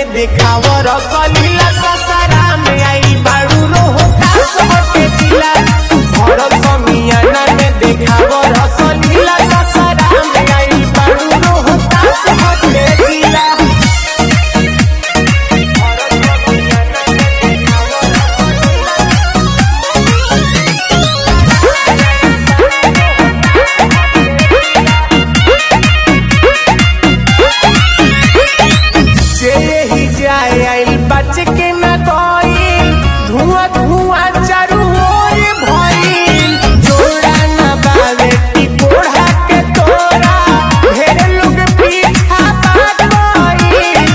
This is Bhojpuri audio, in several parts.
में देखाव रसलीला ससरा में आई बाड़ू रोहो कास होके जिला भरल समियाना में देखाव रसलीला ससरा में आई बाड़ू रोहो कास होके जिला जे ही जाए आइल बच के न गइल धुआं धुआं चारू ओर भइल जोड़ा न बावे टिकोड़ा के तोरा ढेर लोग पीछा भाग गइल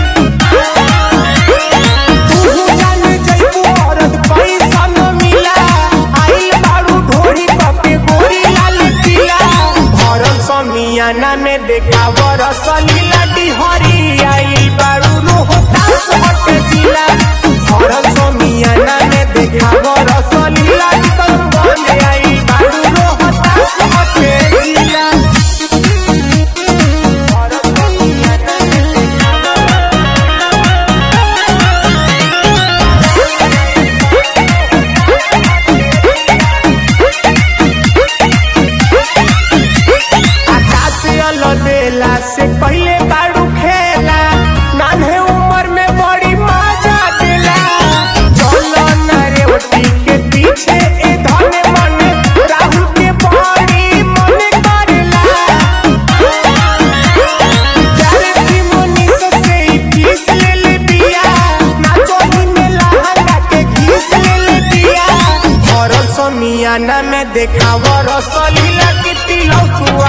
तू जान जइबू औरत पैसा न मिला आइल बाड़ू ढोरी कपे गोरी लाल किला भरल समियाना में देखाव रसलीला डिहरी आइल बाड़ू रोह तास हटे जिला भरल समियाना में देखाव रसलीला कम बंद आइल बाड़ू रोह तास हटे जिला भरल समियाना में देखाव आकाश अलबेला से पहले बाड़ू खेला नान्हे उम्र में बड़ी मजा दिला चलो नरे ओटी के पीछे ए धने मन राहुल के बड़ी मन करला चारे की मुनीस से ही पीस ले ले बिया नाचो ही में लहंगा के घीस ले ले बिया भरल समियाना में देखाव रसलीला की तिलौ